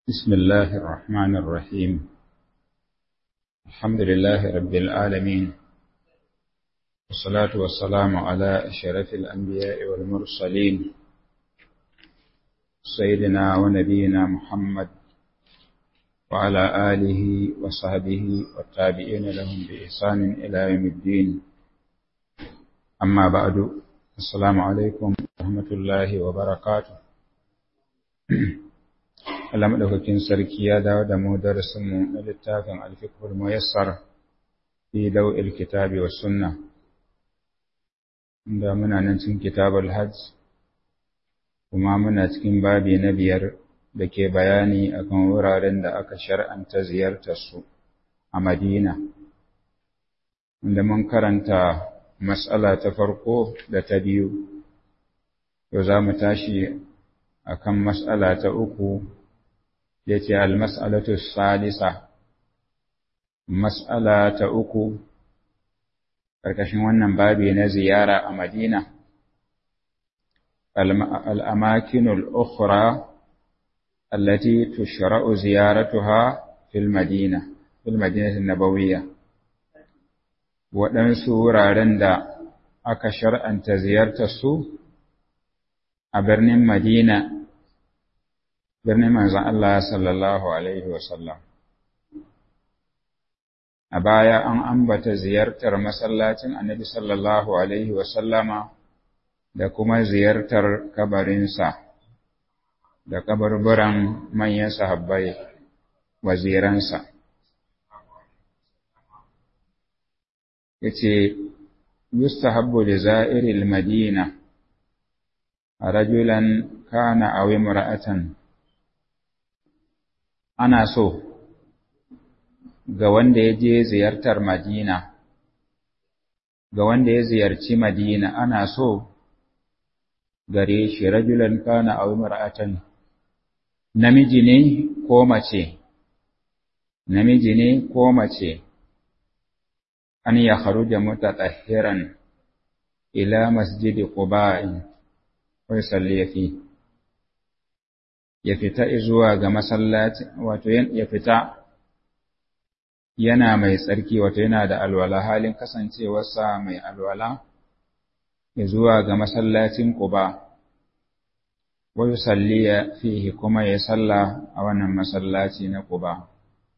بسم الله الرحمن الرحيم الحمد لله رب العالمين والصلاة والسلام على أشرف الأنبياء والمرسلين سيدنا ونبينا محمد وعلى آله وصحبه والتابعين لهم بإحسان إلى يوم الدين أما بعد السلام عليكم ورحمة الله وبركاته Allah maɗaukakin sarki ya dawo da mu darasinmu na littafin alfikul muyassar fi daw'il kitabi was sunna inda muna nan cikin kitabul hajj kuma muna cikin babi na biyar da ke bayani akan wuraren da aka shar'anta ziyartar su a Madina inda mun karanta mas'ala ta farko da ta biyu yau za mu tashi akan mas'ala ta uku yace al-mas'alatu salisa mas'ala ta uku karkashin wannan babi na ziyara a Madina al-amakin al-ukhra allati tushra'u ziyaratuha fil Madina fil Madinah an-nabawiyya waɗansu wuraren da aka shar'anta ziyartar su a birnin Madina birnin manzon Allah sallallahu Alaihi wasallam. A baya an ambata ziyartar masallacin annabi sallallahu Alaihi wasallama da kuma ziyartar kabarinsa da kabarburan manyan sahabbai waziransa. Yace, Yustahabbu da za'iril Madina, a rajulan kana a imra'atan ana so ga wanda ya je ziyartar Madina, ga wanda ya ziyarci Madina ana so gare shi rajulan kana aw mar'atan namiji ne ko mace namiji ne ko mace an ya kharuja mutatahhiran ila masjidi quba'in wa yusalli fihi ya fita zuwa ga masallaci wato ya fita yana mai tsarki wato yana da alwala halin kasancewarsa mai alwala ya zuwa ga masallacin Quba wa yusalliya fihi kuma ya salla a wannan masallaci na Quba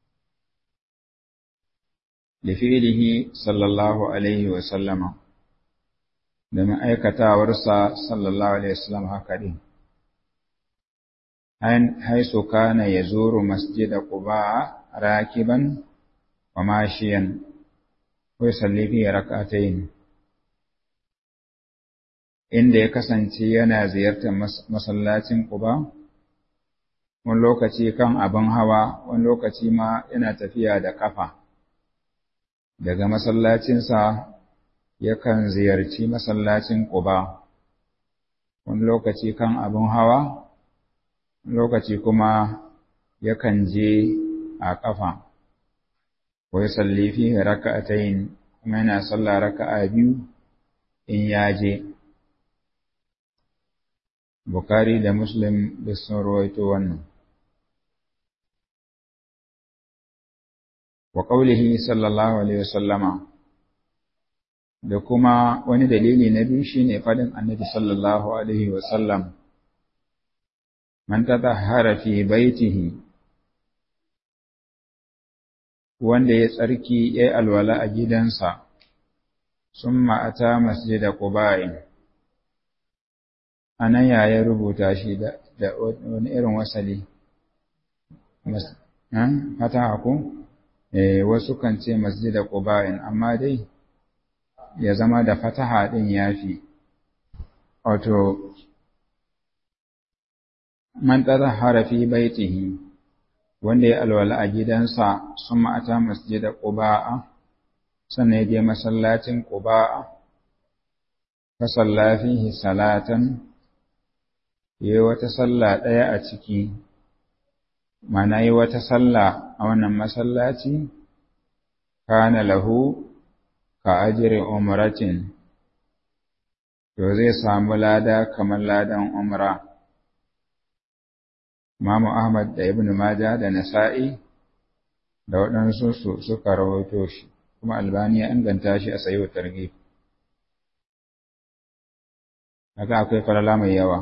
da fi'ilihi sallallahu alaihi wa sallama da ma'aikatawarsa sallallahu alaihi wa sallam haka din حيث كان يزور مسجد قباء راكبا وماشيا ويصلي فيه ركعتين inda ya kasance yana ziyartar masallacin Quba wani lokaci kan abin hawa wani lokaci ma yana tafiya da kafa daga masallacinsa yakan ziyarci masallacin Quba wani lokaci kan abin hawa lokaci kuma yakan je a ƙafa, wai sallifi raka'atayin kuma yana sallah raka'a biyu in ya je. Bukari da Muslim da sun rawaito wannan. Wa ƙaulihi sallallahu Alaihi wasallama da kuma wani dalili na biyu shi ne faɗin annabi sallallahu Alaihi wasallam. man tatahhara fi baitihi wanda ya tsarki ya alwala a gidansa summa ata masjida quba'in anan ya ya rubuta shi da, da wani irin wasali fata ku eh wasu kan ce masjida quba'in amma dai ya zama da fataha din yafi wato man tazahara fi baitihi wanda ya alwala a gidansa sun ma'ata masjida quba'a sannan ya je masallacin quba'a fa salla fihi salatan yayi wata sallah ɗaya a ciki mana yi wata sallah a wannan masallaci kana lahu ka ajri umratin to zai samu lada kamar ladan umra Imamu Ahmad da Ibn Majah da Nasa'i da waɗansu su suka rawaito shi kuma Albani ya inganta shi a sayo targhib haka akwai falala mai yawa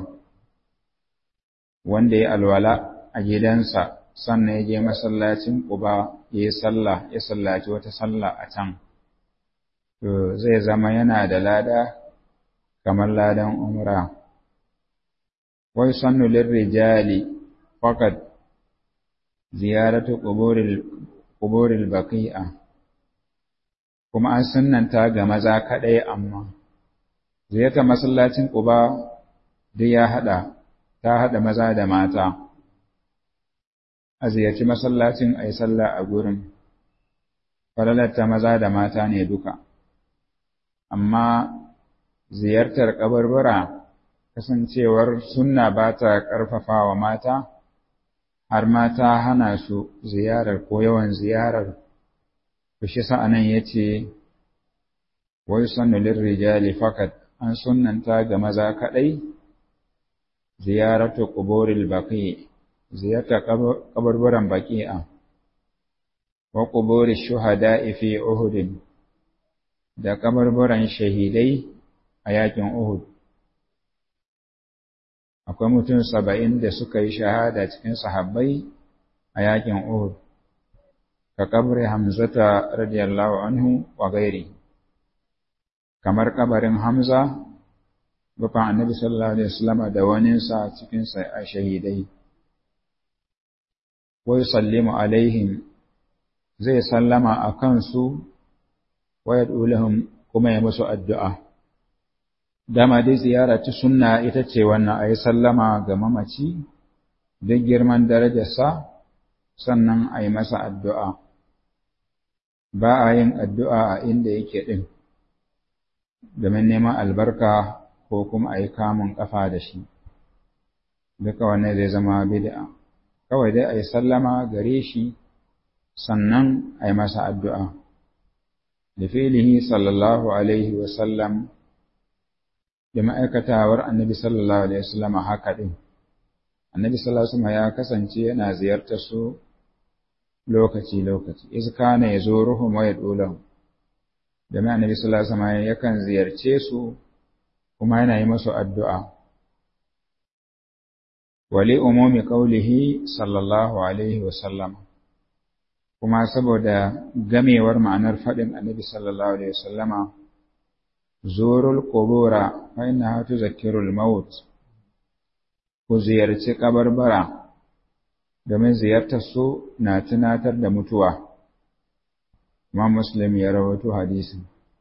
wanda ya alwala a gidansa sannan ya je masallacin Quba ya yi sallah ya sallaci wata sallah a can to zai zama yana da lada kamar ladan umra wai sannu lirrijali faqad ziyaratu quburil quburil baqi'a kuma an sunnanta ga maza kadai amma ziyartar masallacin Quba duk ya hada ta hada maza da mata a ziyarci masallacin ayi sallah a gurin falalarta maza da mata ne duka amma ziyartar kabarbara kasancewar sunna ba ta ƙarfafa wa mata har mata hana su ziyarar ko yawan ziyarar shi sa'anan ya ce wai sannu lirrijali fakat an sunnanta ga maza kaɗai ziyaratu ƙuburil baƙi ziyartar kabarbaran baƙi'a wa ƙuburi shuhada'i fi uhudin da kabarbaran shahidai a yakin Uhud. Akwai mutum saba'in da suka yi shahada cikin sahabbai a yakin Uhud, ka kabri Hamzata radiyallahu anhu wa gairi, kamar kabarin Hamza, bafan annabi sallallahu Alaihi wasallama da waninsa cikin a shahidai. Wai sallimu alaihim zai sallama a kansu wa yad'ulahum kuma ya musu addu'a. Dama dai ziyara ta sunna ita ce wannan a yi sallama ga mamaci, duk girman darajarsa, sannan a yi masa addu'a. Ba a yin addu'a a inda yake ɗin, domin neman albarka ko kuma a yi kamun ƙafa da shi. Duka wannan zai zama bid'a. Kawai dai a yi sallama gare shi, sannan a yi masa addu'a. لفعله صلى الله عليه وسلم da ma'aikatawar annabi sallallahu alaihi wasallam haka din annabi sallallahu alaihi wasallam ya kasance yana ziyartar su lokaci lokaci iz kana yazuruhum wa yadulahum da mai annabi sallallahu alaihi wasallam yakan ziyarce su kuma yana yi musu addu'a wali umumi qawlihi sallallahu alaihi wasallam kuma saboda gamewar ma'anar faɗin annabi sallallahu alaihi wasallama zurul qubura fa innaha tuzakkirul maut ku ziyarci kabarbara domin ziyartar su na tunatar da mutuwa Imam Muslim ya rawaito hadisin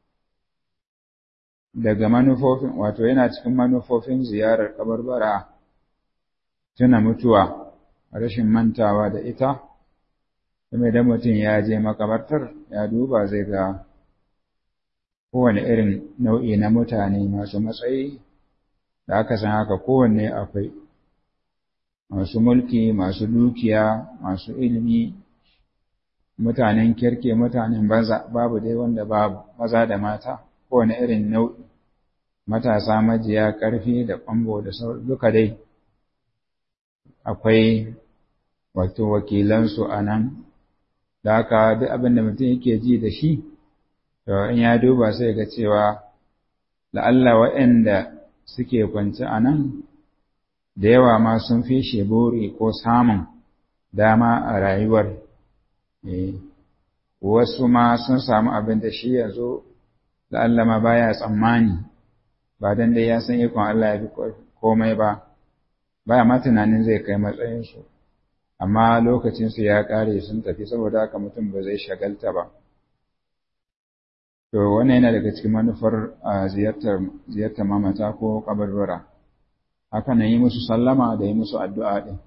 daga manufofin wato yana cikin manufofin ziyarar kabarbara tuna mutuwa rashin mantawa da ita kuma idan mutum ya je makabartar ya duba zai ga kowane irin nau'i na mutane masu matsayi da aka san haka kowanne akwai masu mulki masu dukiya masu ilimi mutanen kirke mutanen banza babu dai wanda babu maza da mata kowane irin nau'i matasa majiya ƙarfi da ƙwambo da sauran duka dai akwai wato wakilansu a nan da haka duk abin da mutum yake ji da shi to in ya duba sai ga cewa la'alla waɗanda suke kwance a nan da yawa ma sun fi shi buri ko samun dama a rayuwar wasu ma sun samu abin da shi yanzu la'alla ma baya tsammani ba dan dai ya san ikon Allah ya fi komai ba baya ma tunanin zai kai matsayinsu amma lokacinsu ya ƙare sun tafi saboda haka mutum ba zai shagalta ba to wannan yana daga cikin manufar ziyartar ziyartar mamata ko kabarbara haka nan yi musu sallama da yi musu addu'a din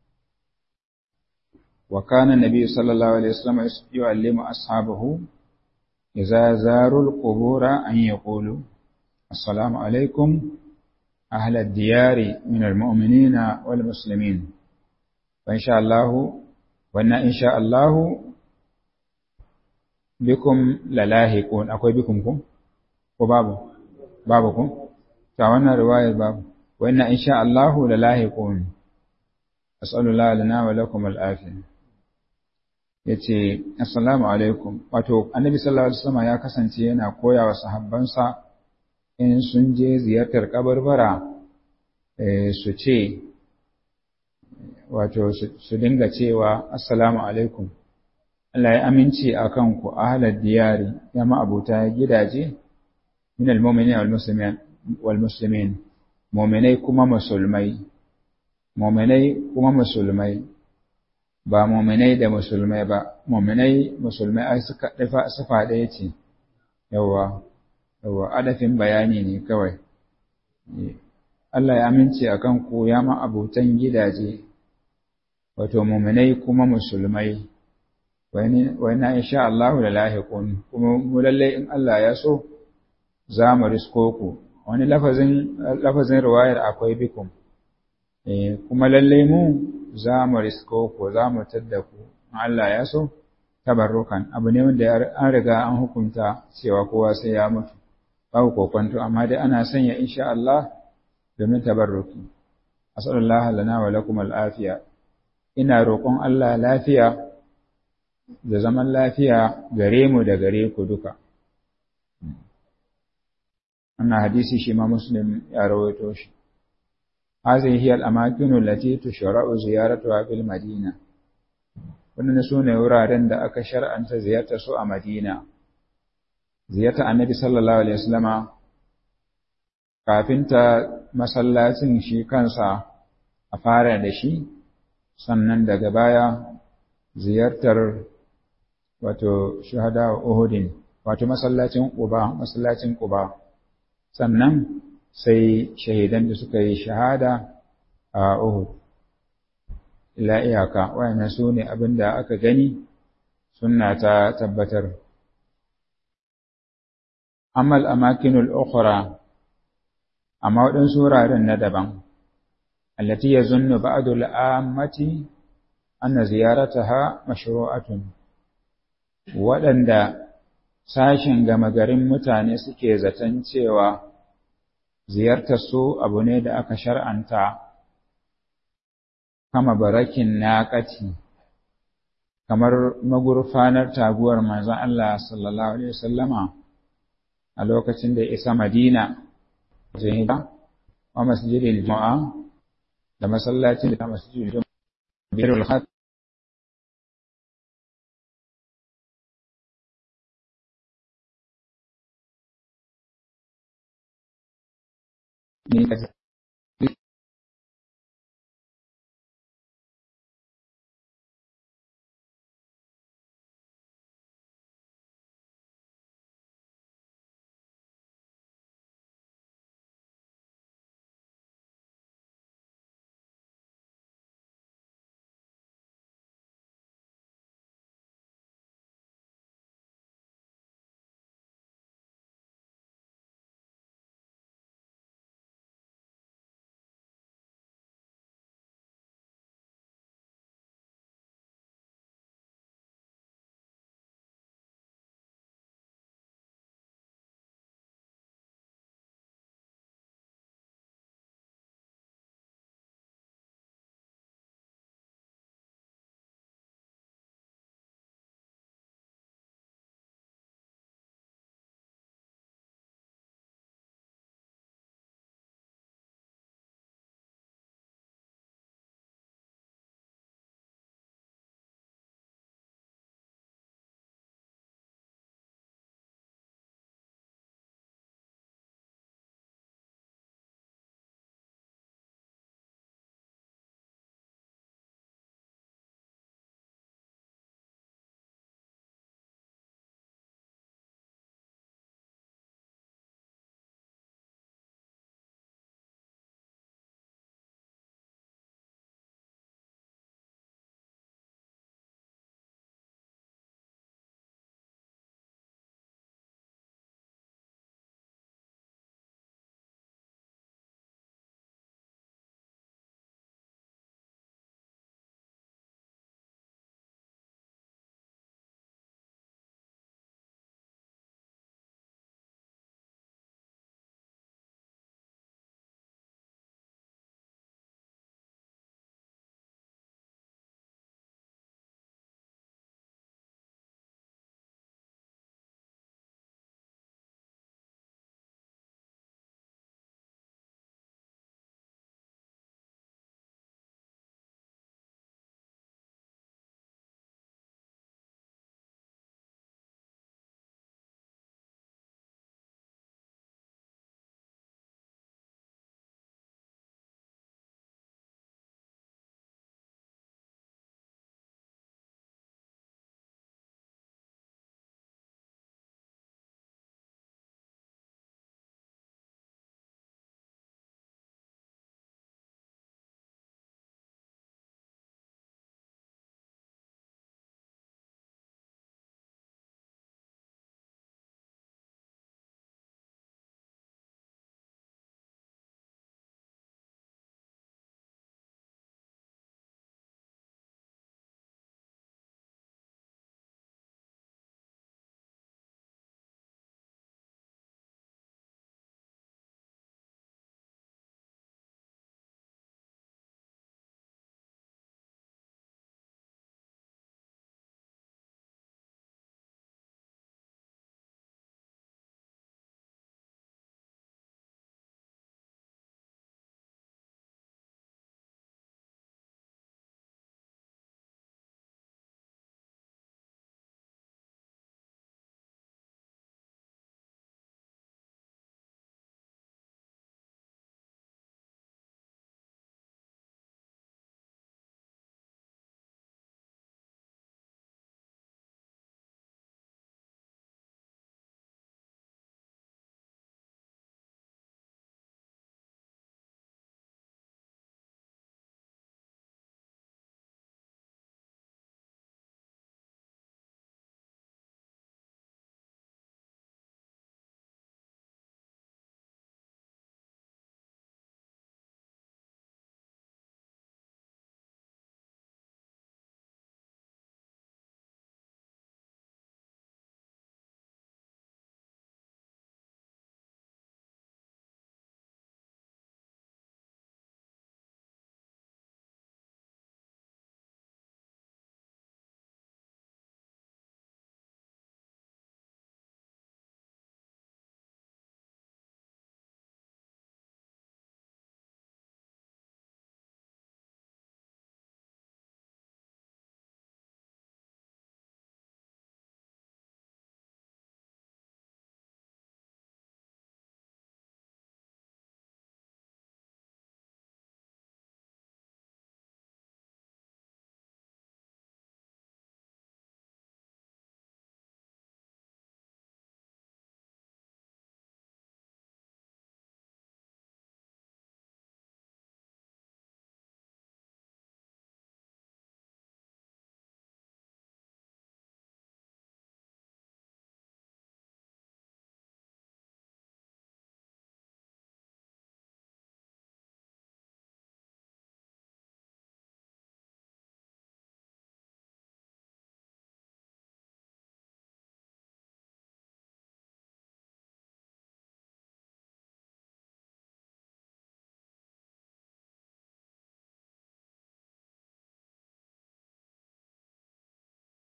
wa kana nabi sallallahu alaihi wasallam yu'allimu ashabahu idza zaru al-qubura an yaqulu assalamu alaikum ahla ad-diyari min al-mu'minina wal muslimin wa insha Allah wa inna insha Allah bikum lalahiqun akwai bikum ku ko babu babu ku ta wannan riwayar babu wa inna insha Allah lalahiqun as'alullah lana wa lakum al'afiya yace assalamu alaikum wato annabi sallallahu alaihi wasallam ya kasance yana koya wa sahabbansa in sun je ziyartar kabarbara su ce wato su dinga cewa assalamu alaikum Allah ya aminci a kanku ahalar diyari ya ma'abuta gidaje min al-mu'minin wal muslimin mu'minai kuma musulmai mu'minai kuma musulmai ba mu'minai da musulmai ba mu'minai musulmai ai suka dafa sufa ɗaya ce yawa yawa adafin bayani ne kawai Allah ya amince a kanku ya ma'abutan gidaje wato mu'minai kuma musulmai wani insha Allah da lahiqun kuma mu lalle in Allah ya so za mu risko ku wani lafazin lafazin riwayar akwai bikum eh kuma lalle mu za mu risko ku za mu tadda ku in Allah ya so tabarrukan abu ne wanda an riga an hukunta cewa kowa sai ya mutu babu kokonto amma dai ana sanya insha Allah domin tabarruki asallallahu lana wa lakum al'afiya ina roƙon Allah lafiya da zaman lafiya gare mu da gare ku duka. Wannan hadisi shi ma Muslim ya rawaito shi. Hazihi hiya al-amakinu allati tushra'u ziyaratuha bil Madina. Wannan sune wuraren da aka shar'anta ziyartar su a Madina. Ziyarta Annabi sallallahu alaihi wasallama kafin ta masallacin shi kansa a fara da shi sannan daga baya ziyartar wato shahada Uhudin wato masallacin Quba masallacin Quba sannan sai shahidan da suka yi shahada a Uhud ila iyaka wayannan sune abinda aka gani sunna ta tabbatar amma al-amakinul ukhra amma waɗansu wuraren na daban allati yazunnu ba'du al-ammati anna ziyarataha mashru'atun waɗanda sashin gama garin mutane suke zaton cewa ziyartar su abu ne da aka shar'anta kama barakin naƙati kamar magurfanar taguwar manzon Allah sallallahu alaihi wasallama a lokacin da isa Madina jihida wa masjidil Juma'a da masallacin da masjidil Juma'a birul khat ne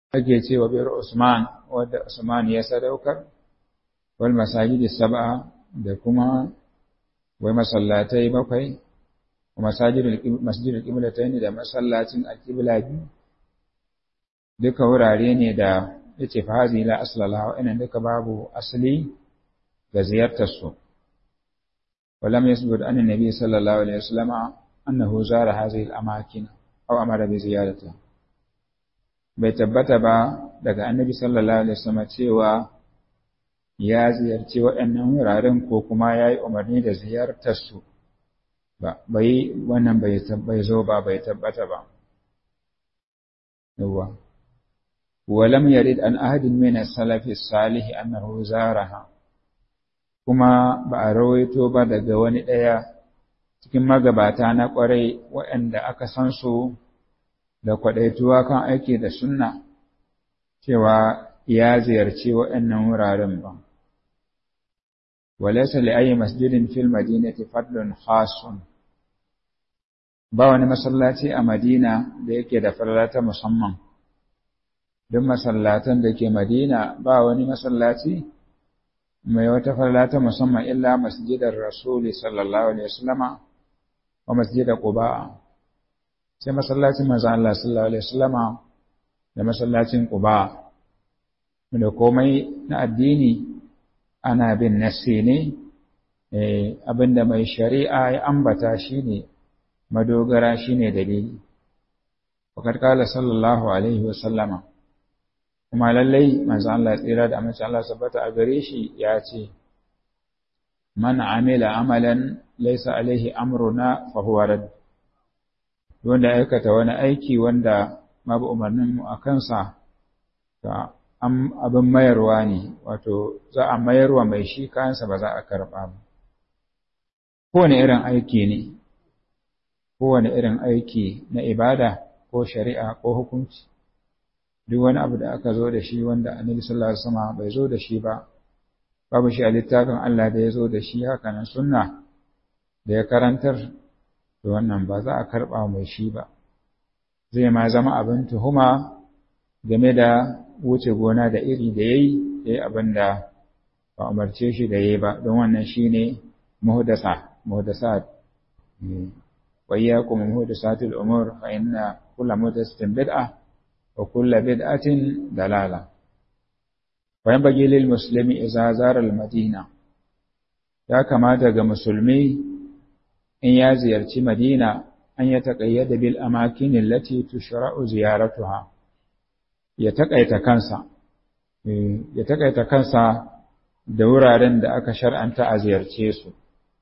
ake cewa bir Usman wadda Usman ya sadaukar wal masajidi sab'a da kuma wai masallatai bakwai wa masajidul masjidul qiblatayn da masallacin alqibla biyu duka wurare ne da yace fa hazi la asla laha wa duka babu asali ga ziyartar su ولم يثبت أن النبي صلى الله عليه وسلم أنه زار هذه الأماكن أو أمر بزيارتها bai tabbata ba daga annabi sallallahu alaihi wasallam cewa ya ziyarci waɗannan wuraren ko kuma ya yi umarni da ziyartar su ba bai wannan bai bai zo ba bai tabbata ba yawa walam yarid an ahadin min as-salafi salih annahu zaraha kuma ba a rawaito ba daga wani ɗaya cikin magabata na ƙwarai waɗanda aka san su da kwaɗaituwa kan aiki da sunna cewa ya ziyarci waɗannan wuraren ba. Walaisa li ayi masjidin fil madinati fadlun khasun ba wani masallaci a Madina da yake da farlata musamman. Duk masallatan da ke Madina ba wani masallaci mai wata farlata musamman illa masjidar Rasuli sallallahu alaihi wasallama wa masjidar Quba. sai masallacin manzon Allah sallallahu alaihi wasallama da masallacin Quba da komai na addini ana bin nassi ne eh abinda mai shari'a ya ambata shine madogara shine dalili wakar kala sallallahu alaihi wasallama kuma lallai manzon Allah tsira da amince Allah sabbata a gare shi ya ce man amila amalan laysa alaihi amruna fa huwa radd wanda aikata wani aiki wanda babu umarninmu a kansa ta abin mayarwa ne wato za a mayarwa mai shi kayansa ba za a karɓa ba kowane irin aiki ne kowane irin aiki na ibada ko shari'a ko hukunci duk wani abu da aka zo da shi wanda annabi sallallahu alaihi wasallam bai zo da shi ba babu shi a littafin Allah da ya zo da shi haka nan sunna da ya karantar to wannan ba za a karɓa mai shi ba zai ma zama abin tuhuma game da wuce gona da iri da yayi da yi abin da ba umarce shi da yayi ba don wannan shine muhdasa muhdasat wa iyyakum muhdasatil umur fa inna kullu muhdasatin bid'ah wa kullu bid'atin dalala wa yanbaghi lil muslimi idza zara al madina ya kamata ga musulmi in ya ziyarci Madina an ya taƙayyada bil amakinin lati tushra'u ziyaratuha ya taƙaita kansa ya taƙaita kansa da wuraren da aka shar'anta a ziyarce su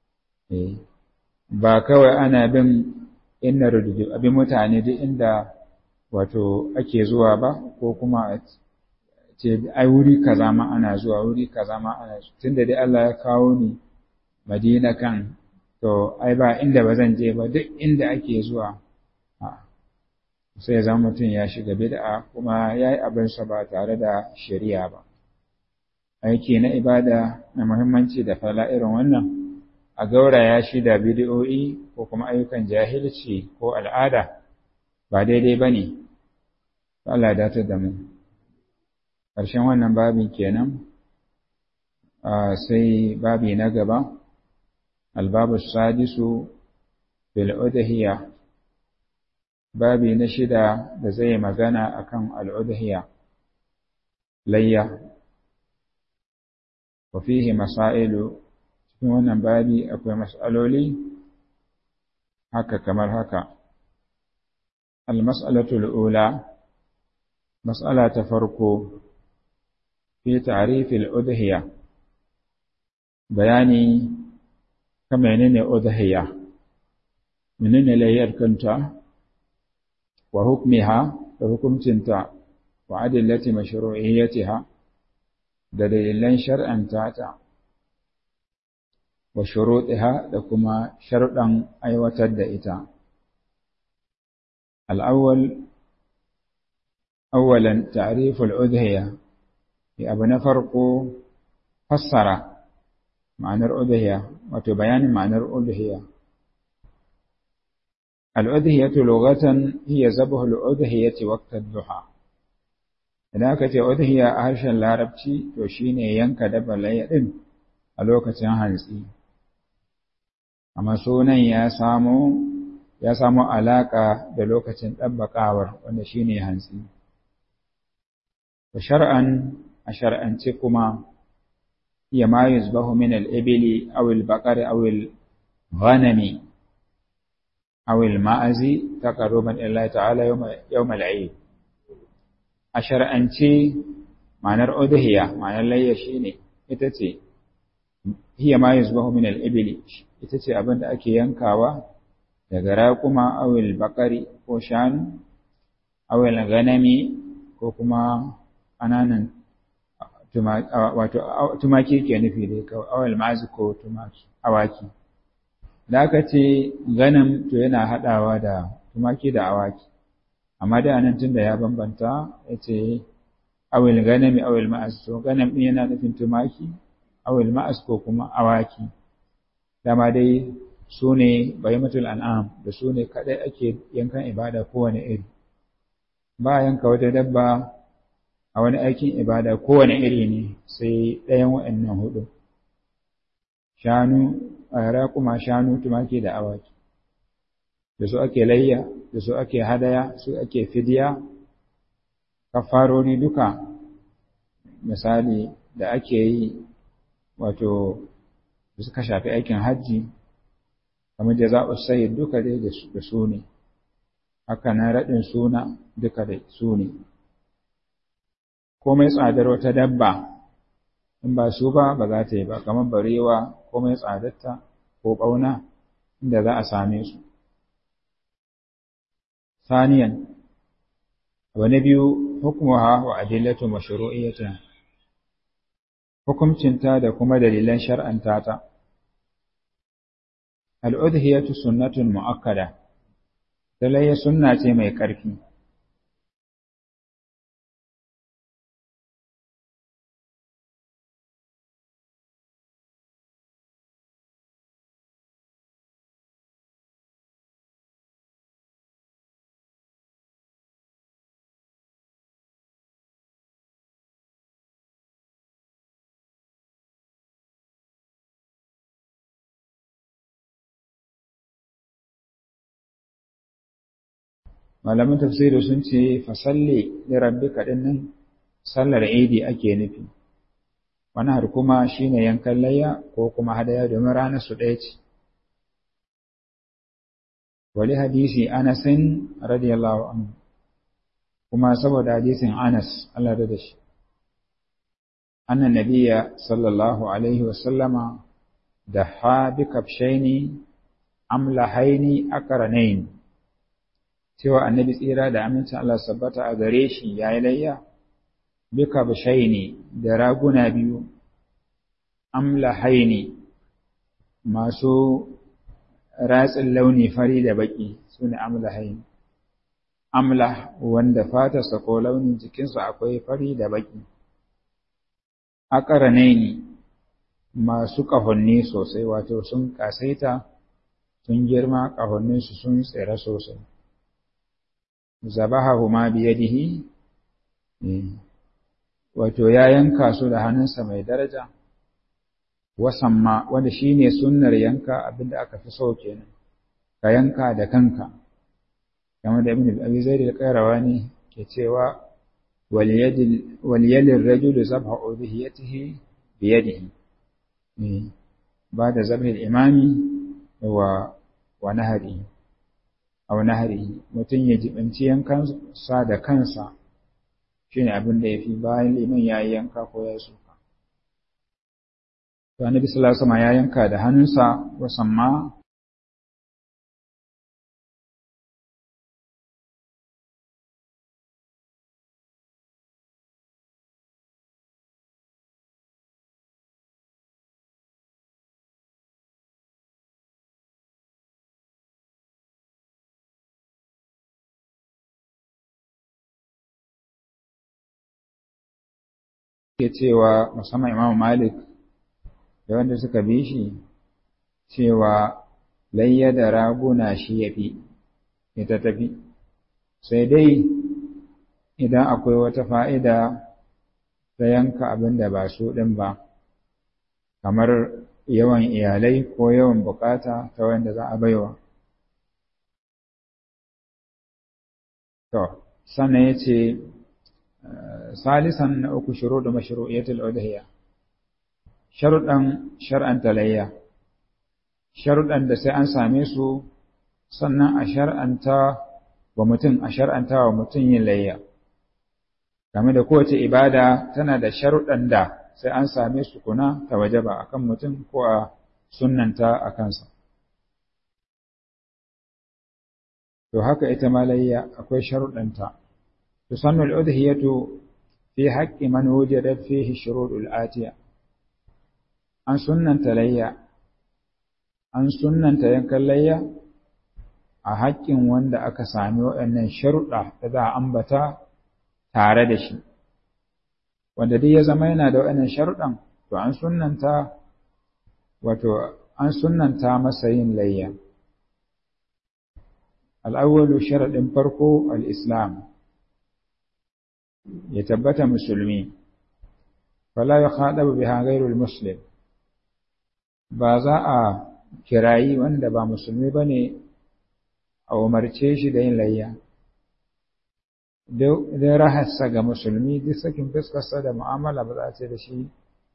ba kawai ana bin inna rududu abin mutane duk inda wato ake zuwa ba ko kuma ce ai wuri kaza ma ana zuwa wuri kaza ma ana tunda dai Allah ya kawo ni Madina kan to ai ba inda ba zan je ba duk inda ake zuwa sai zama mutum ya shiga bid'a kuma ya yi abinsa ba tare da shari'a ba aiki na ibada na muhimmanci da fala irin wannan a gauraya shi da bid'o'i ko kuma ayyukan jahilci ko al'ada ba daidai ba ne Allah ya datar da mu ƙarshen wannan babin kenan sai babi na gaba الباب السادس في الأدهية babi na shida da zai magana akan al'udhiya layya wa fihi masailu cikin wannan babi akwai mas'aloli haka kamar haka al-mas'alatul ula mas'ala ta farko fi ta'rifil udhiya bayani kan menene udhiya menene layyar kanta wa hukmiha da hukuncinta wa adillati mashru'iyyatiha da dalilan shar'anta ta wa shuruɗiha da kuma sharuɗan aiwatar da ita al'awwal awwalan ta'riful udhiya ya abu na farko fassara ma'anar udhiya wato bayanin ma'anar udhiya الأضحية لغة هي ذبح الأضحية وقت الضحى idan aka ce udhiya a harshen larabci to shine yanka dabba layya din a lokacin hantsi amma sunan ya samo ya samo alaka da lokacin ɗabbaƙawar wanda shine hantsi wa shar'an a shar'ance kuma ya ma yuzbahu min al-ibli aw al-baqari aw al-ghanami aw al-ma'azi taqarruban ila ta'ala yawm al-eid a shar'ance ma'anar udhiya ma'anar layya shine ita ce hiya ma yuzbahu min al-ibli ita ce abin da ake yankawa daga raƙuma awil bakari ko shanu awil ganami ko kuma ƙananan wato tumaki ke nufi dai kawai awil ma'azi ko tumaki awaki da aka ce ganam to yana haɗawa da tumaki da awaki amma da nan tun da ya bambanta ya ce awil ganami awil ma'az to ganam ɗin yana nufin tumaki awil ma'az ko kuma awaki dama dai su ne bahimatul an'am da su ne kaɗai ake yankan ibada kowane iri ba yanka wata dabba a wani aikin ibada kowane iri ne sai ɗayan waɗannan hudu shanu a kuma shanu tumaki da awaki da su ake layya da su ake hadaya su ake fidiya kafaroni duka misali da ake yi wato da suka shafi aikin hajji kamar jaza'u sayyid duka dai da su ne haka na raɗin suna duka da su ne komai tsadar wata dabba in ba su ba ba za ta yi ba kamar barewa komai tsadarta ko ɓauna inda za a same su saniyan abu na biyu hukumuha wa adillatu mashru'iyyata hukumcinta da kuma dalilan shar'anta ta al'udhiyatu sunnatun mu'akkada dalaya sunna ce mai ƙarfi malaman tafsiri sun ce fasalli li rabbika dinnan sallar idi ake nufi wani har kuma shine yankan layya ko kuma hadaya domin ranar su ɗaya ce wali hadisi anasin radiyallahu anhu kuma saboda hadisin anas Allah da shi annan nabiyya sallallahu alaihi wasallama da ha bi kafshaini amlahaini akaranain cewa annabi tsira da amincin Allah sabbata a gare shi ya yi layya bika bishaini da raguna biyu amla haini masu ratsin launi fari da baki su ne amla haini amla wanda fatarsa ko launin jikinsa akwai fari da baki akaranaini masu ƙahonni sosai wato sun ƙasaita sun girma ƙahonninsu sun tsira sosai zabahahuma biyadihi wato ya yanka su da hannunsa mai daraja wasamma wanda shine sunnar yanka abinda aka fi so kenan ka yanka da kanka kamar da ibn abi zaid al-qayrawani ke cewa wal yadil wal yalir rajulu zabha udhiyatihi biyadihi ba da zabhi al-imami wa wa nahari aw nahari mutum ya jibanci yankan sa da kansa shine abin da yafi bayan liman ya yi yanka ko ya suka to annabi sallallahu alaihi wasallam ya yanka da hannunsa wasamma ke cewa musamman Imam Malik da wanda suka bi shi cewa layya da raguna shi ya fi ita tafi sai dai idan akwai wata fa'ida ta yanka abin da ba su ɗin ba, kamar yawan iyalai ko yawan bukata ta wanda za a baiwa. To, sannan ya ce, Salisan na uku shiru da mashiru'iyatul udhiyya sharuɗan shar'anta layya, sharuɗan da sai an same su sannan a shar'anta wa mutum a shar'anta wa mutum yin layya. Game da kowace ibada tana da sharuɗan da sai an same su kuna ta wajaba a kan mutum ko a sunnanta a kansa. To haka ita ma layya akwai sharuɗanta. Tusannu al'udhiyatu fi haƙƙi man wujidat fihi shuruɗul atiya. An sunnanta layya, an sunnanta yankan layya a haƙƙin wanda aka sami waɗannan sharuɗa da za a ambata tare da shi. Wanda duk ya zama yana da waɗannan sharuɗan, to an sunnanta wato an sunnanta masa yin layya. Al'awwalu sharaɗin farko al'Islam, ya tabbata musulmi, fala ya haɗa biha gairul Muslim, ba za a kirayi wanda ba musulmi ba ne a umarce shi da yin layya. Don rahassa ga musulmi duk sakin fuskarsa da mu'amala ba za a ce da shi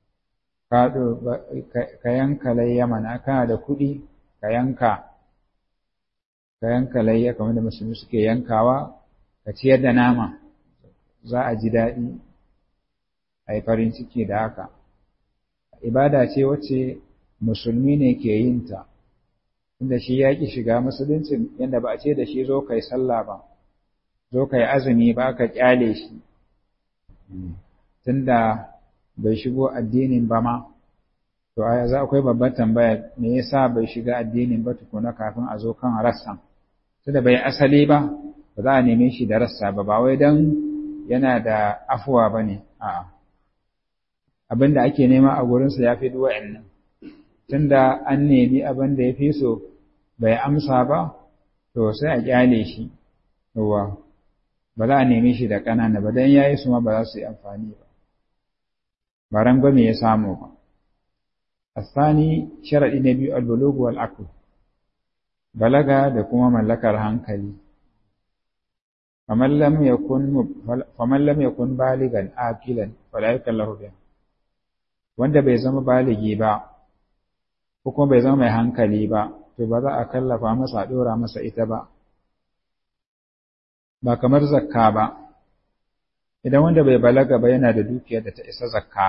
ka yanka layya mana kana da kuɗi ka yanka ka yanka layya kamar da musulmi suke yankawa ka ciyar da nama za a ji daɗi a yi farin ciki da haka ibada ce wacce musulmi ne ke yin ta inda shi ya ƙi shiga musulunci yadda ba a ce da shi zo kai sallah ba zo kai azumi ba ka ƙyale shi tunda bai shigo addinin ba ma to a za akwai babbar tambaya me yasa bai shiga addinin ba tukuna kafin a zo kan rassan tunda bai asali ba ba za a neme shi da rassa ba ba wai dan yana da afuwa ba ne a'a abin da ake nema a gurinsa ya fi duwa'in nan tunda an nemi abin da ya fi so bai amsa ba to sai a kyale shi yawa ba za a neme shi da ƙanana ba don ya yi su ma ba za su yi amfani ba ba rangwame ya samu ba asani sharaɗi na biyu albulugu wal akul balaga da kuma mallakar hankali faman lam yakun baligan aqilan fala yakallahu biha wanda bai zama baligi ba ko kuma bai zama mai hankali ba to ba za a kallafa masa a dora masa ita ba ba kamar zakka ba idan wanda bai balaga ba yana da dukiyar da ta isa zakka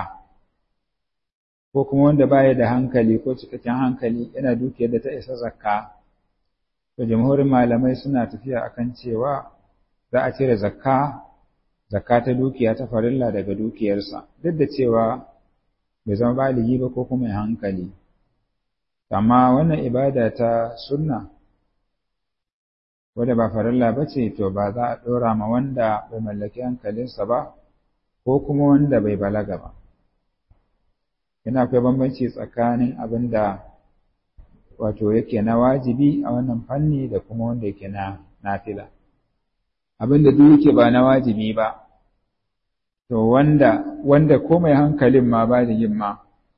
ko kuma wanda baya da hankali ko cikakken hankali yana dukiyar da ta isa zakka to jamhurin malamai suna tafiya akan cewa za a cire zakka zakka ta dukiya ta farilla daga dukiyarsa duk da cewa bai zama baligi ba ko kuma mai hankali amma wannan ibada ta sunna wadda ba farilla ba ce to ba za a ɗora ma wanda bai mallaki hankalinsa ba ko kuma wanda bai balaga ba yana akwai bambanci tsakanin abin da wato yake na wajibi a wannan fanni da kuma wanda yake na nafila abin da duk yake ba na wajibi ba to wanda wanda ko mai hankalin ma ba da yin ma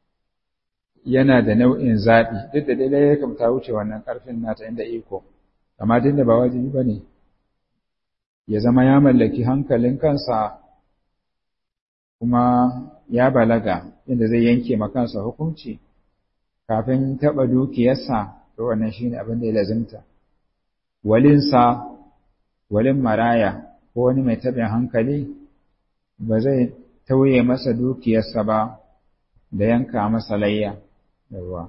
yana da nau'in zaɓi duk da dai ya kamta wuce wannan ƙarfin nata inda iko amma tunda ba wajibi ba ne ya zama ya mallaki hankalin kansa kuma ya balaga inda zai yanke ma kansa hukunci kafin taɓa dukiyarsa to wannan shine abin da ya lazimta walinsa walin maraya ko wani mai taɓin hankali ba zai tauye masa dukiyarsa ba da yanka masa layya da ruwa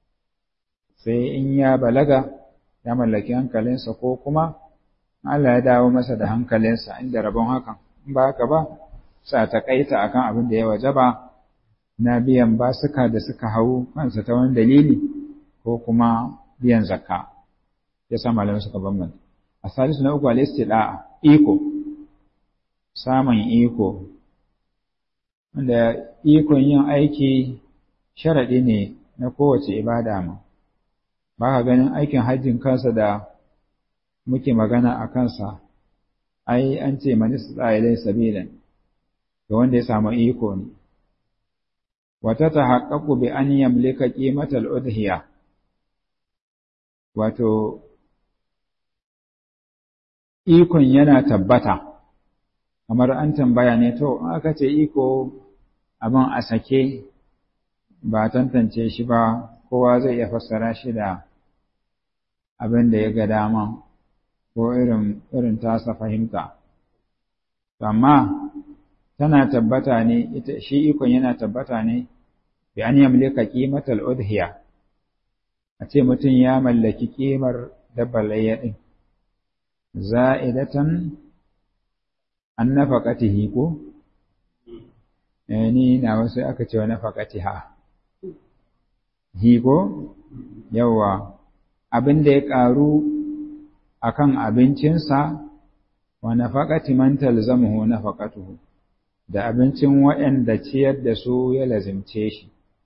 sai in ya balaga ya mallaki hankalinsa ko kuma Allah ya dawo masa da hankalinsa inda rabon hakan in ba haka ba sa ta kaita akan abin da ya wajaba na biyan basuka da suka hau kansa ta wani dalili ko kuma biyan zakka ya sa malamai suka bambanta a salisu na uku al-istida'a iko samun iko wanda ikon yin aiki sharaɗi ne na kowace ibada ma ba ka ganin aikin hajjin kansa da muke magana a kansa ai an ce man istata ilai sabilan ga wanda ya samu iko ne wata tahaqqaqu bi an yamlika qimatal udhiya wato ikon yana tabbata kamar an tambaya ne to aka ce iko abin a sake ba tantance shi ba kowa zai iya fassara shi da abin da ya ga dama ko irin irin tasa fahimta amma tana tabbata ne ita shi ikon yana tabbata ne bi an yamlika qimatal udhiya a ce mutum ya mallaki kimar dabbar layya din za'idatan an nafaqatihi ko eh ni na wasu aka ce wa nafaqatiha hi ko yawa abin da ya karu akan abincinsa wa nafaqati man talzamuhu nafaqatuhu da abincin waɗanda ciyar da su ya lazimce shi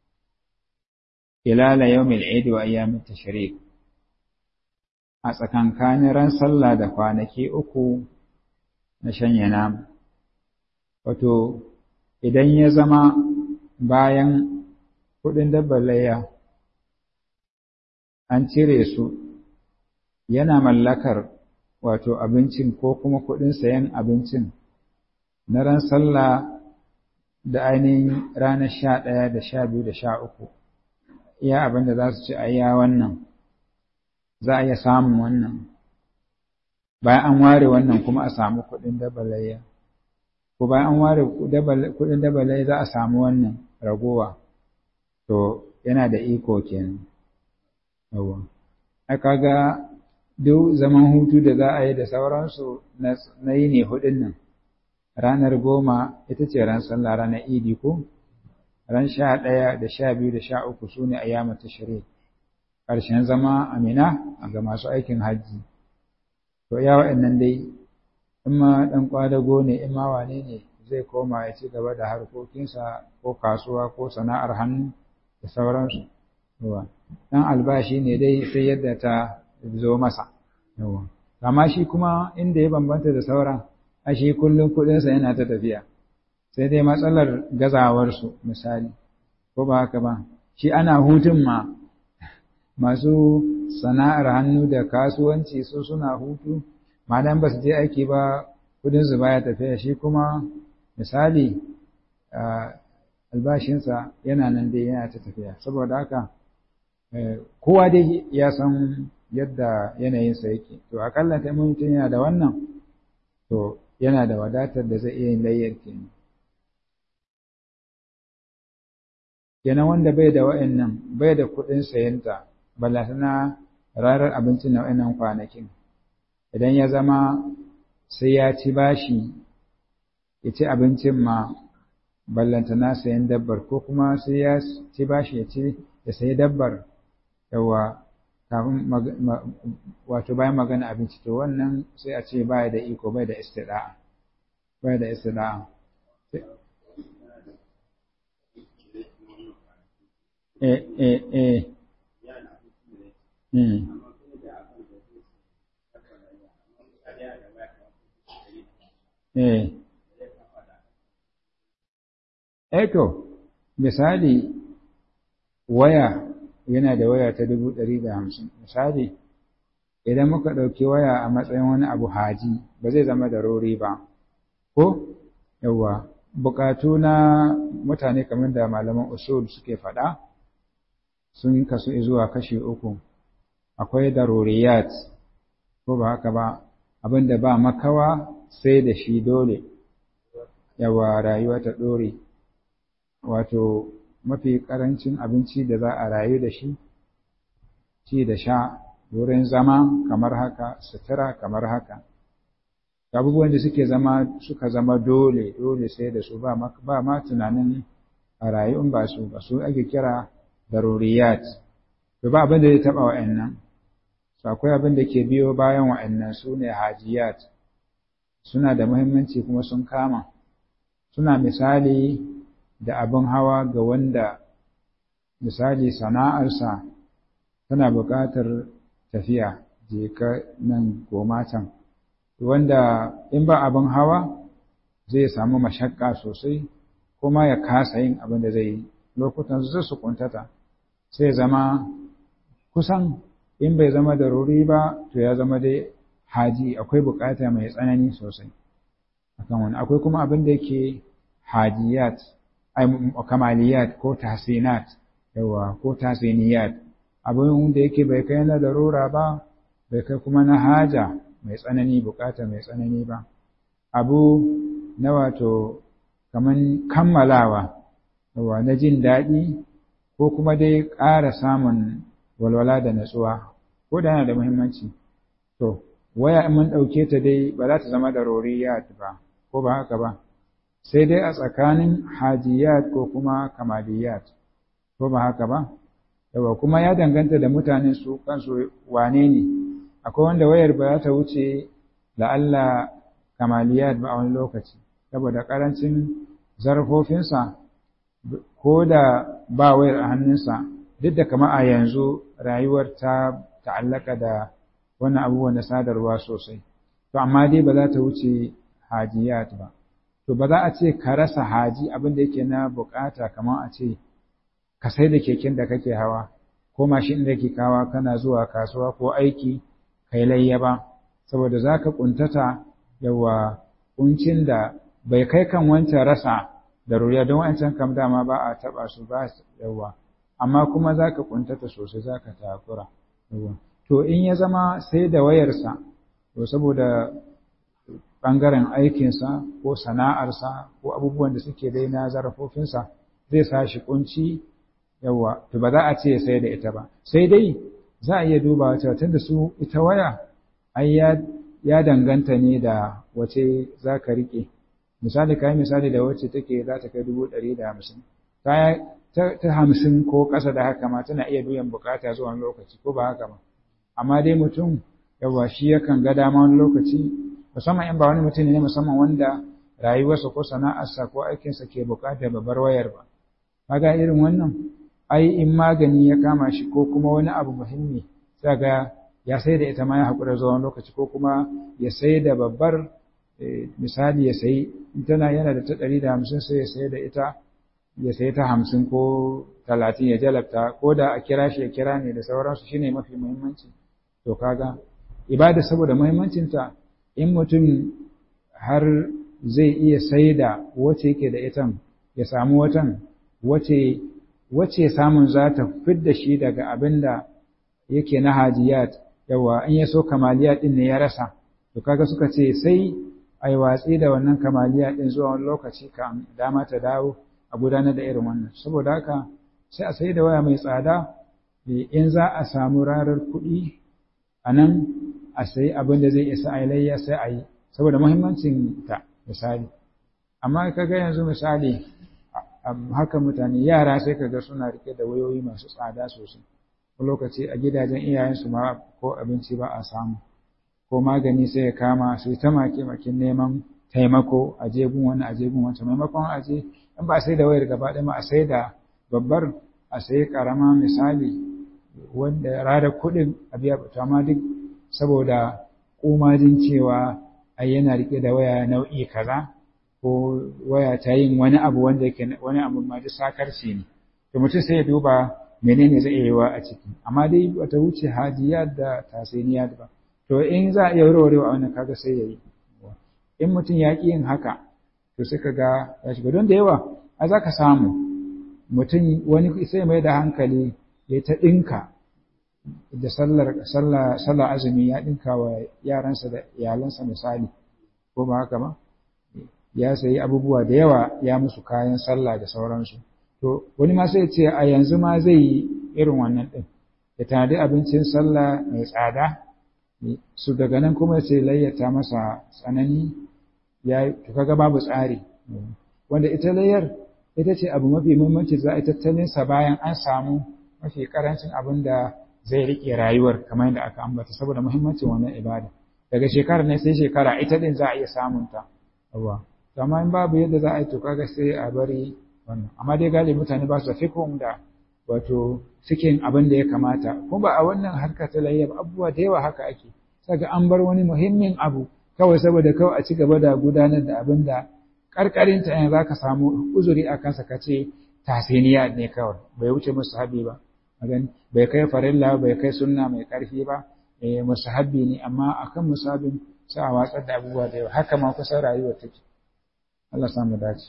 ilala yawmil eid wa ayyamit tashrik a tsakankanin ran sallah da kwanaki uku na shanya nama wato idan ya zama bayan kuɗin dabbar layya an cire su yana mallakar wato abincin ko kuma kuɗin sayan abincin na ran sallah da ainihin ranar sha ɗaya da sha biyu da sha uku iya abin da za su ci a iya wannan za a iya samun wannan bayan an ware wannan kuma a samu kuɗin dabalayya ko bayan an ware kuɗin dabalayya za a samu wannan ragowa to yana da iko kenan yawa aka ga duk zaman hutu da za a yi da sauransu na yi ne hudun nan ranar goma ita ce ran sallah ranar idi ko ran sha ɗaya da sha biyu da sha uku su ne ayyama ta shiri ƙarshen zama amina ga masu aikin hajji to ya waɗannan dai in ma ɗan ƙwadago ne in ma wane ne zai koma ya ci gaba da harkokinsa ko kasuwa ko sana'ar hannu da sauransu yawa ɗan albashi ne dai sai yadda ta zo masa yawa amma shi kuma inda ya bambanta da sauran a shi kullum kuɗinsa yana ta tafiya sai dai matsalar gazawarsu misali ko ba haka ba shi ana hutun ma masu sana'ar hannu da kasuwanci su suna hutu madan ba su je aiki ba kudinsu baya tafiya shi kuma misali albashinsa yana nan dai yana ta tafiya saboda haka kowa dai ya san yadda yanayinsa yake to akalla ta mutum yana da wannan to yana da wadatar da zai iya yin layyar kenan kenan wanda bai da wa'annan bai da kuɗin sayanta ballatana rarar abincin na wa'annan kwanakin idan ya zama sai ya ci bashi ya ci abincin ma ballantana sayan dabbar ko kuma sai ya ci bashi ya ci ya sayi dabbar yawa kafin wato bayan magana abinci to wannan sai a ce baya da iko bai da istida'a bai da istida'a eh eh eh hmm eh Eto, misali waya yana da waya ta dubu ɗari da hamsin. Misali, idan muka ɗauki waya a matsayin wani abu haji ba zai zama da rori ba. Ko, yawwa, buƙatu na mutane kamar da malaman usul suke faɗa sun kasu zuwa kashi uku. Akwai daruriyat, ko ba haka ba, abin da ba makawa sai da shi dole, yawa rayuwa ta ɗore. wato mafi ƙarancin abinci da za a rayu da shi, ci da sha, wurin zama kamar haka, sutura kamar haka. Abubuwan da suke zama suka zama dole, dole sai da su ba ma tunanin a rayu in ba su, ba su ake kira daruriyat. To ba abin da zai taɓa wa'annan. So akwai abin da ke biyo bayan wa'annan su ne hajiyat. Suna da muhimmanci kuma sun kama. Suna misali da abin hawa ga wanda misali sana'arsa tana buƙatar tafiya je ka nan goma can wanda in ba abin hawa zai samu mashakka sosai kuma ya kasa yin abin da zai yi lokutan su su kuntata sai zama kusan in bai zama da ruri ba to ya zama dai haji akwai bukata mai tsanani sosai akan wani akwai kuma abin da yake hajiyat ai kamaliyat ko tahsinat yawa ko tahsiniyat abin da yake bai kai na darura ba bai kai kuma na haja mai tsanani bukata mai tsanani ba abu na wato kaman kammalawa yawa na jin daɗi ko kuma dai ƙara samun walwala da natsuwa ko da yana da muhimmanci to waya in mun ɗauke ta dai ba za ta zama da roriyat ba ko ba haka ba sai dai a tsakanin hajiyat ko kuma kamaliyat ko ba haka ba yawa kuma ya danganta da mutanen su kansu wane ne akwai wanda wayar ba za ta wuce la'alla kamaliyat ba a wani lokaci saboda ƙarancin zarafofinsa ko da ba wayar a hannunsa duk da kama a yanzu rayuwar ta ta'allaka da wannan abubuwan na sadarwa sosai to amma dai ba za ta wuce hajiyat ba to ba za a ce ka rasa haji abin da yake na bukata kamar a ce ka sai da keken da kake hawa ko mashin da ke kawa kana zuwa kasuwa ko aiki kai layya ba saboda za ka kuntata yawa kuncin da bai kai kan wancan rasa da ruriya don wancan kam dama ba a taba su ba yawa amma kuma za ka kuntata sosai za ka takura yawa to in ya zama sai da wayarsa to saboda ɓangaren aikinsa ko sana'arsa ko abubuwan da suke dai na zarafofinsa zai sa shi kunci yawa to ba za a ce sai da ita ba sai dai za a iya dubawa cewa tunda su ita waya ai ya ya danganta ne da wace za ka riƙe misali ka yi misali da wacce take za ta kai dubu ɗari da hamsin ta hamsin ko ƙasa da haka ma tana iya biyan bukata zuwa wani lokaci ko ba haka ba amma dai mutum yawa shi yakan ga dama wani lokaci musamman in ba wani mutum ne musamman wanda rayuwarsa ko sana'arsa ko aikinsa ke bukatar babbar wayar ba kaga irin wannan ai in magani ya kama shi ko kuma wani abu muhimmi sai ga ya sai da ita ma ya haƙura zuwa wani lokaci ko kuma ya sai da babbar misali ya sayi in tana yana da ta ɗari da hamsin sai ya sai da ita ya sai ta hamsin ko talatin ya jalabta ko da a kira shi ya kira ne da sauransu shine mafi muhimmanci to kaga ibada saboda muhimmancinta in mutum har zai iya sai da wace yake da itan ya samu watan wace wace samun za ta fidda shi daga abin da yake na hajiyat yawa in ya so kamaliya din ne ya rasa to kaga suka ce sai ai watsi da wannan kamaliya din zuwa wani lokaci kan dama ta dawo a gudanar da irin wannan saboda haka sai a sai da waya mai tsada in za a samu rarar kuɗi a nan a sayi abin da zai isa a layya sai a yi saboda muhimmancin ta misali amma kaga yanzu misali haka mutane yara sai kaga suna rike da wayoyi masu tsada sosai ko lokaci a gidajen iyayensu ma ko abinci ba a samu ko magani sai ya kama su ta make makin neman taimako a jegun wani a jegun wancan maimakon a je in ba sai da wayar gaba ɗaya ma a sai da babbar a sai karama misali wanda rada kuɗin a biya to amma duk saboda kumajin cewa ai yana rike da waya nau'i kaza ko waya ta yin wani abu wanda yake wani abu ma duk sakarci ne to mutum sai ya duba menene zai yi wa a ciki amma dai bata wuce hajiyat da tasiniyat ba to in za a iya warwarewa a wannan kaga sai yayi in mutum ya ƙi yin haka to sai kaga ya shiga don da yawa a za ka samu mutum wani sai mai da hankali ya ta ɗinka da sallar sallar azumi ya ɗinka wa yaransa da iyalansa misali ko ba haka ba ya sayi abubuwa da yawa ya musu kayan sallah da sauransu to wani ma sai ce a yanzu ma zai yi irin wannan ɗin ya tanadi abincin sallah mai tsada su daga nan kuma sai layyata masa tsanani ya to kaga babu tsari wanda ita layyar ita ce abu mafi muhimmanci za a tattalin sa bayan an samu mafi karancin abin da zai rike rayuwar kamar yadda aka ambata saboda muhimmancin wannan ibada daga shekara ne sai shekara ita din za a iya samun ta yawa to amma in babu yadda za a yi to kaga sai a bari wannan amma dai galibi mutane ba su fikon da wato suke abin da ya kamata kuma ba a wannan harka ta layyar abubuwa da yawa haka ake saka an bar wani muhimmin abu kawai saboda kawai a ci gaba da gudanar da abin da karkarinta yanzu za ka samu uzuri a kansa ka ce tasiniya ne kawai bai wuce musahabi ba bai kai farilla bai kai sunna mai karfi ba musahabi ne amma akan musabin sai a watsar da abubuwa da yawa haka ma kusan rayuwa take Allah samu dace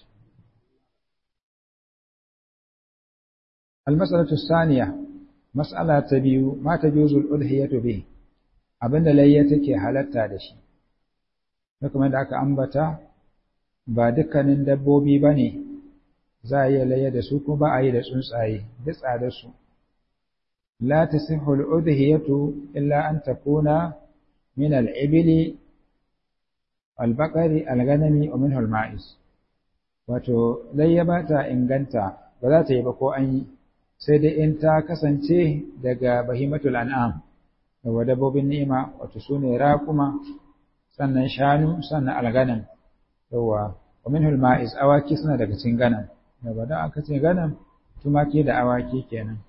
المسألة الثانية مسألة تبيو ما تجوز الأضحية به abinda layya take halatta da shi kuma da aka ambata ba dukkanin dabbobi bane za a iya layya da su ko ba a yi da tsuntsaye duk tsada su la tasihhu al-udhiyatu illa an takuna min al-ibli al-baqari al-ghanami wa minhu al-ma'iz wato layya ba ta inganta ba za ta yi ba ko an yi sai dai in ta kasance daga bahimatul an'am daga dabbobin ni'ima wato su ne raƙuma sannan shanu sannan alganam yawa wa minhul ma'iz awaki suna daga cikin ganam daga dan aka ce ganam tumaki da awaki kenan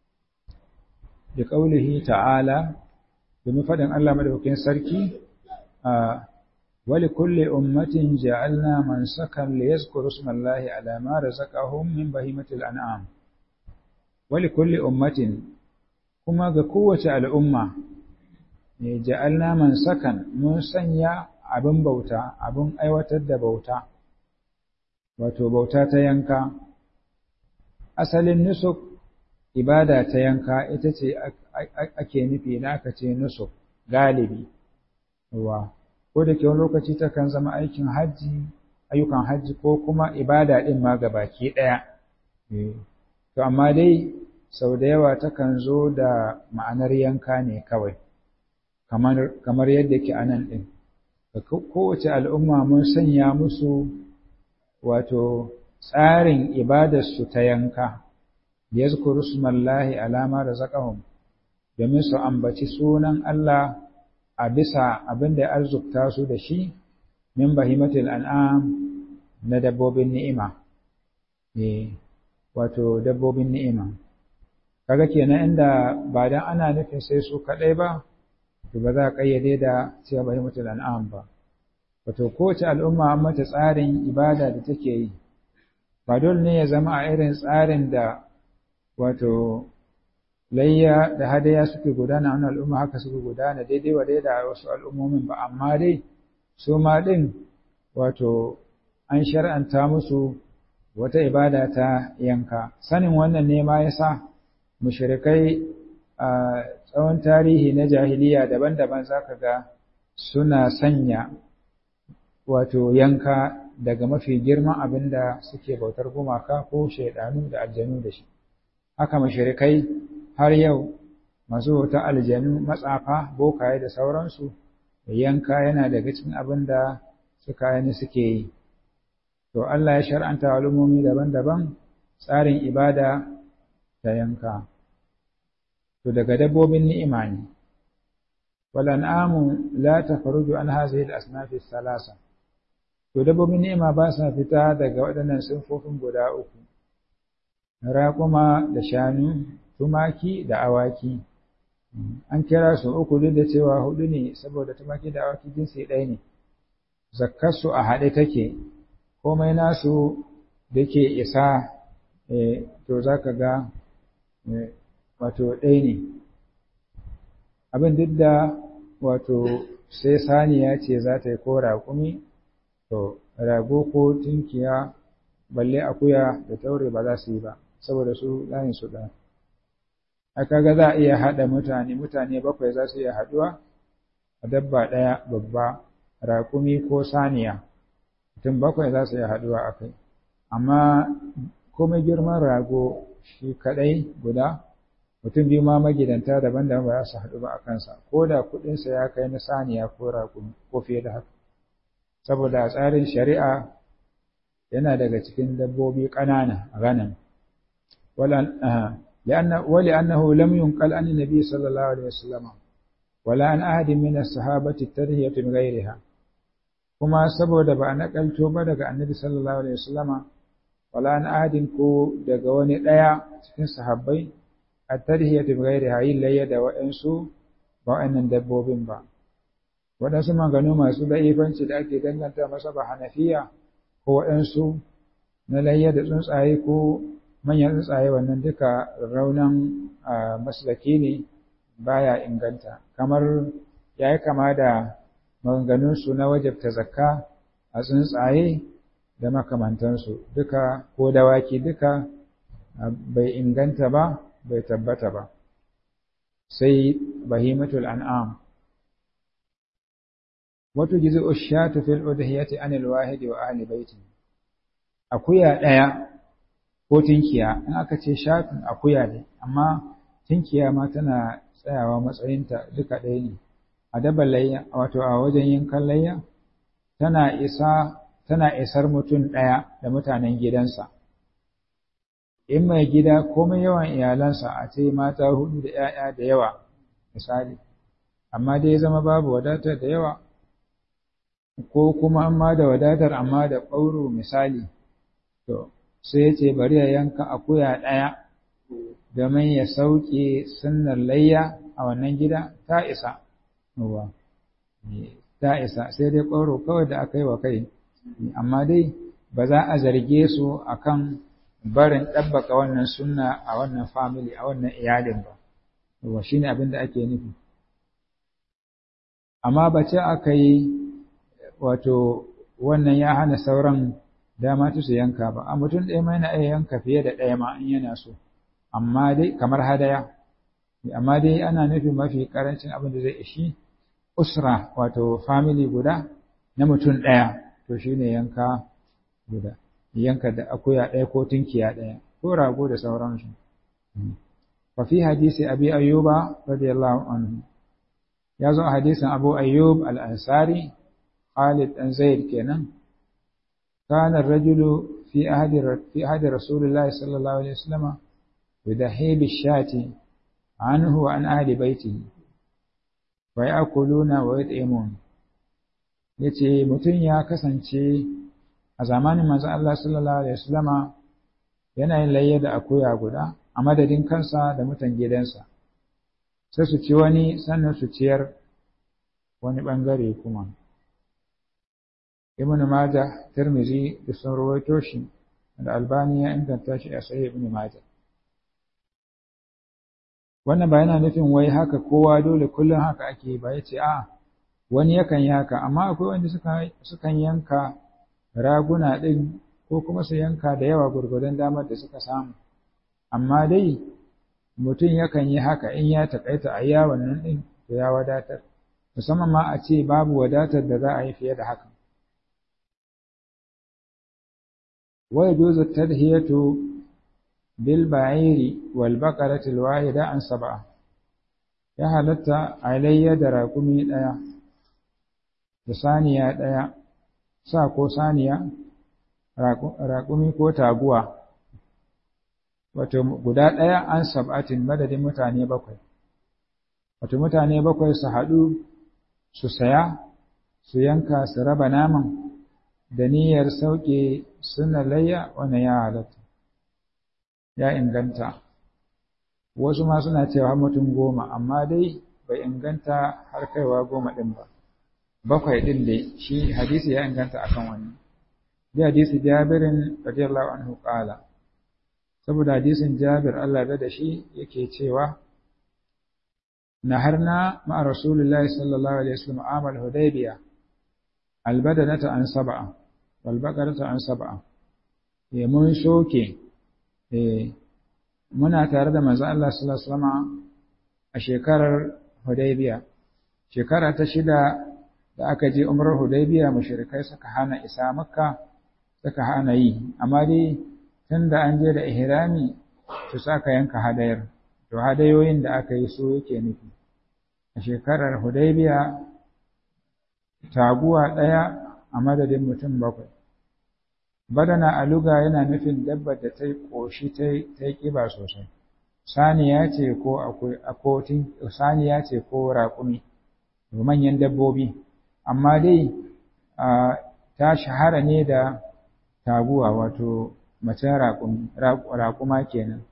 da qaulihi ta'ala domin faɗin Allah madaukakin sarki a wali kulli ummatin ja'alna mansakan liyazkuru ismallahi ala ma razaqahum min bahimatil an'am wali kulli ummatin kuma ga kowace al'umma ne ja'alna man sakan mun sanya abin bauta abin aiwatar da bauta wato bauta ta yanka asalin nusuk ibada ta yanka ita ce ake nufi na aka ce nusuk galibi wa ko da ke wani lokaci takan zama aikin hajji ayyukan hajji ko kuma ibada ɗin ma ga baki ɗaya to amma dai sau da yawa takan zo da ma'anar yanka ne kawai kamar yadda ke anan ɗin kowace al'umma mun sanya musu wato tsarin ibadarsu ta yanka ya zukuru smallahi alama da zaƙahun domin su ambaci sunan Allah a bisa abin da ya arzukta su da shi min bahimatul an'am na dabbobin ni'ima wato dabbobin ni'ima kaga kenan inda ba dan ana nufin sai su kadai ba to ba za a kayyade da cewa bai mutul an'am ba wato kowace al'umma an mata tsarin ibada da take yi ba dole ne ya zama a irin tsarin da wato layya da hadaya suke gudana a al'umma haka suke gudana daidai wa daidai a wasu al'ummomin ba amma dai su ma din wato an shar'anta musu wata ibada ta yanka sanin wannan ne ma yasa mushrikai a tsawon tarihi na jahiliya daban-daban zaka ga suna sanya wato yanka daga mafi girman abin da suke bautar gumaka ko shaidanu da aljanu da shi haka mushrikai har yau masu wata aljanu matsafa bokaye da sauransu yanka yana daga cikin abin da suka yi suke yi to Allah ya shar'anta al'ummomi daban-daban tsarin ibada ta yanka to daga dabbobin ni'ima ne wal an'amu la takhruju an hadhihi al-asnaf ath-thalatha to dabbobin ni'ima ba sa fita daga waɗannan sunfofin guda uku raƙuma da shanu tumaki da awaki an kira su uku duk da cewa hudu ne saboda tumaki da awaki jinsi ɗaya ne zakkarsu a haɗe take komai nasu da ke isa to za ka ga wato ɗaya ne abin duk da wato sai saniya ce za ta yi ko raƙumi to rago ko tunkiya balle akuya da taure ba za su yi ba saboda su layin su ɗaya a kaga za a iya haɗa mutane mutane bakwai za su iya haɗuwa a dabba ɗaya babba raƙumi ko saniya mutum bakwai za su iya haɗuwa a kai amma komai girman rago shi kaɗai guda mutum biyu ma magidanta daban-daban ba za su haɗu ba a kansa ko da kuɗinsa ya kai na saniya ko raƙumi ko fiye da haka saboda a tsarin shari'a yana daga cikin dabbobi ƙanana a ganin ولأنه لم ينقل عن النبي صلى الله عليه وسلم ولا عن أحد من الصحابة الترهية من غيرها kuma saboda ba a nakalto ba daga annabi sallallahu alaihi wasallama wala an ahadin ko daga wani ɗaya cikin sahabbai a tarhiyatu bi ghairi hayin layya da wa'ansu ba wa'annan dabbobin ba waɗansu maganu masu da'ifanci da ake danganta masa ba hanafiya ko waɗansu na layya da tsuntsaye ko manyan tsuntsaye wannan duka raunan maslaki ne baya inganta kamar ya yi kama da maganganunsu na wajabta zakka a tsuntsaye da makamantansu duka ko dawaki duka bai inganta ba bai tabbata ba sai bahimatul an'am wato gizo ushatu fil udhiyati anil wahidi wa ahli baiti akuya daya ko tinkiya in aka ce shatun akuya ne amma tinkiya ma tana tsayawa matsayinta duka ɗaya ne a dabar layya wato a wajen yankan layya tana isa tana isar mutum ɗaya da mutanen gidansa in mai gida komai yawan iyalansa a ce mata hudu da ‘ya'ya da yawa misali amma dai zama babu wadatar da yawa ko kuma amma da wadatar amma da ƙauro misali to sai ce bari ya yanka akuya ɗaya domin ya sauke sunnar layya a wannan gida ta isa ta isa sai dai ƙauro kawai da aka yi wa kai amma dai ba za a zarge su akan barin ɗabbaka wannan sunna a wannan family a wannan iyalin ba wa shine abin da ake nufi amma ba ce aka yi wato wannan ya hana sauran dama su yanka ba a mutum ɗaya mai na iya yanka fiye da ɗaya ma in yana so amma dai kamar hadaya amma dai ana nufin mafi karancin abin da zai ishi usra wato family guda na mutum ɗaya to shine yanka guda yanka da akuya ɗaya ko tunkiya ɗaya ko rago da sauransu fa fi hadisi abi ayyuba radiyallahu anhu ya zo a hadisin abu ayyub al-ansari khalid dan zaid kenan kana ar-rajulu fi ahdi fi ahdi rasulillahi sallallahu alaihi wasallam yudahi bi-shati anhu wa an ahli baitihi wa ya'kuluna wa yut'imun yace mutum ya kasance a zamanin manzo Allah sallallahu alaihi wasallama yana yin layya da akuya guda a madadin kansa da mutan gidansa sai su ci wani sannan su ciyar wani bangare kuma Ibn Majah Tirmidhi da sun rawaito shi da Albani ya inganta shi a Sahih Ibn Majah wannan ba yana nufin wai haka kowa dole kullum haka ake ba yace a wani yakan yi haka amma akwai wanda suka sukan yanka raguna ɗin ko kuma su yanka da yawa gurgudan damar da suka samu amma dai mutum yakan yi haka in ya taƙaita a yawon nan ɗin to ya wadatar musamman ma a ce babu wadatar da za a yi fiye da haka wa yajuzu tadhiyatu bil ba'iri wal baqarati al wahida an sab'a ya halatta alayya da raƙumi ɗaya da saniya ɗaya sa ko saniya raƙumi ko taguwa wato guda ɗaya an sab'atin madadin mutane bakwai wato mutane bakwai su haɗu su saya su yanka su raba naman da niyyar sauke suna layya wannan ya halatta ya inganta wasu ma suna cewa mutum goma amma dai bai inganta har kaiwa goma ɗin ba bakwai ɗin dai shi hadisi ya inganta akan wannan da hadisi jabirin radiyallahu anhu qala saboda hadisin jabir Allah da shi yake cewa naharna ma rasulullahi sallallahu alaihi wasallam amal hudaybiya albadanata an sab'a wal baqarata an sab'a eh mun soke eh muna tare da manzo Allah sallallahu alaihi wasallam a shekarar hudaybiya shekara ta shida da aka je umrar hudaybiya mushrikai suka hana isa makka suka hana yi amma dai tunda an je da ihrami su saka yanka hadayar to hadayoyin da aka yi su yake nufi a shekarar hudaybiya taguwa ɗaya a madadin mutum bakwai badana a luga yana nufin dabbar da ta yi ƙoshi ta yi ƙiba sosai saniya ce ko akotin saniya ce ko raƙumi manyan dabbobi amma dai ta shahara ne da taguwa wato macen raƙuma kenan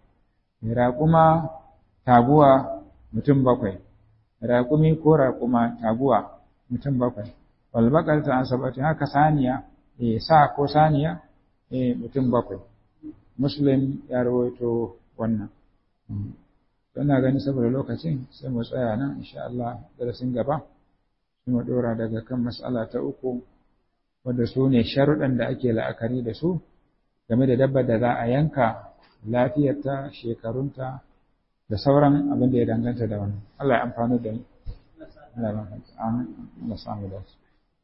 raƙuma taguwa mutum bakwai raƙumi ko raƙuma taguwa mutum bakwai wal baqaratu an sab'atin haka saniya eh sa ko saniya eh mutum bakwai muslim ya rawaito wannan Ina gani saboda lokacin sai mu tsaya nan insha Allah darasin gaba sai mu dora daga kan mas'ala ta uku wanda su ne sharuɗan da ake la'akari da su game da dabbar da za a yanka lafiyarta shekarunta da sauran abin da ya danganta da wannan Allah ya amfani da ni Allah ya samu da su